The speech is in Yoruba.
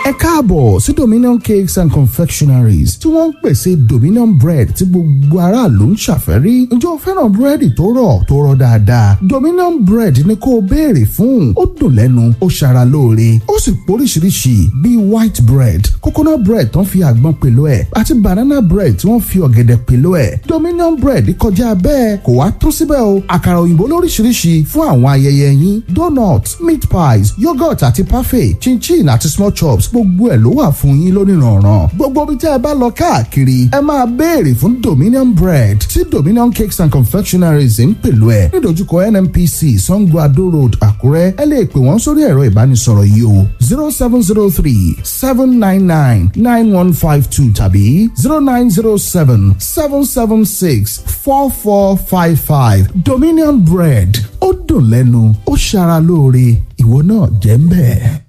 ẹ káàbọ̀ sí dominion cakes and confectionaries tí wọ́n ń pèsè dominion bread tí gbogbo aráàlú ń ṣàfẹ́rí ǹjẹ́ o fẹ́ràn búrẹ́dì tó rọ̀ tó rọ̀ dáadáa dominion bread ni kó o béèrè fún ó dùn lẹ́nu ó ṣara lóore ó sì póríṣiríṣi bíi white bread coconut bread tó ń fi àgbọn pèlò ẹ̀ àti banana bread tí wọ́n fi ọ̀gẹ̀dẹ̀ pèlò ẹ̀ dominion bread kọjá bẹ́ẹ̀ kò wá tún síbẹ̀ o àkàrà òyìnbó lóríṣiríṣi fún àwọn ayẹyẹ yín donut meat pies yogurt àti parfait chinchin àti small chops gbogbo ẹ̀ ló wà fún yín lónìrànràn gbogbo ibi tí ẹ bá lọ káàkiri ẹ máa béèrè fún dominion bread tí dominion cakes and confectionaries ń pèlú ẹ̀ nídojúkọ nnpc sango ado road àkúrẹ́ ẹ lè pè wọ́n sórí ẹ̀rọ ìbánisọ̀rọ̀ yìí o zero seven zero three seven nine nine nine one five two tàbí zero nine zero seven seven seven six four four five five dominion bread ó dùn lẹ́nu ó ṣara lóore ìwọ náà jẹ́ ń bẹ́ẹ̀.